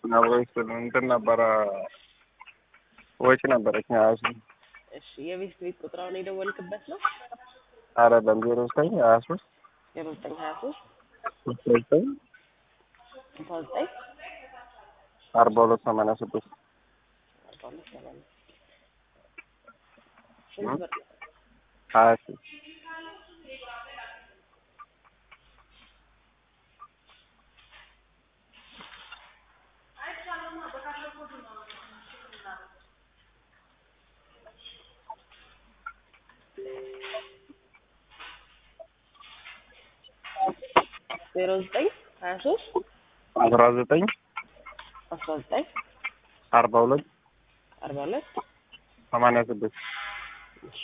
ወይስ እንትን ነበረ ወጪ ነበረች ሀያ ሺህ እሺ የቤት ቤት ቁጥራውን የደወልክበት ነው? አይደለም ዜሮ ዘጠኝ ሀያ ሶስት ዜሮ ዘጠኝ ሀያ ሶስት ስልሳ ዘጠኝ ስልሳ ዘጠኝ አርባ ሁለት ሰማንያ ስድስት አርባ ሁለት ሰማንያ ስንት ብር ነው? ሀያ ሺህ ዜሮ ዘጠኝ ሀያ ሶስት አስራ ዘጠኝ አስራ ዘጠኝ አርባ ሁለት አርባ ሁለት ሰማንያ ስድስት እሺ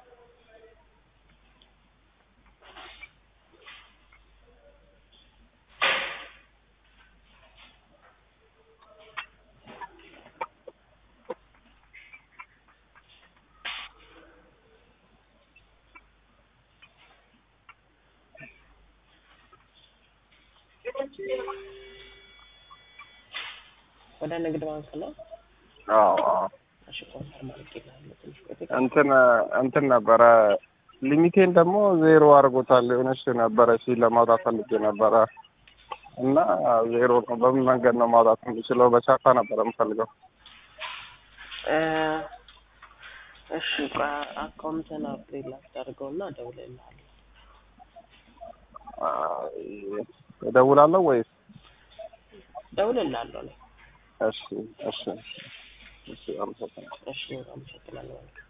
ወደ ንግድ ባንክ ነው። አዎ አዎ እሺ ኮንፈርም አድርጌልሃለሁ። ትንሽ ቆይቶ እንትን እንትን ነበረ ሊሚቴን ደግሞ ዜሮ አድርጎታል። የሆነች ነበረ ሲ ለማውጣት ፈልጌ ነበረ እና ዜሮ ነው። በምን መንገድ ነው ማውጣት የምችለው? በቻፓ ነበረ የምፈልገው። እ እሺ ቆይ አካውንትን አፕዴት ላስደርገውና እደውልልሃለሁ። እደውላለሁ ወይስ? እደውልልሃለሁ እኔ። እሺ እሺ እሺ፣ አመሰግናለሁ። እሺ አመሰግናለሁ።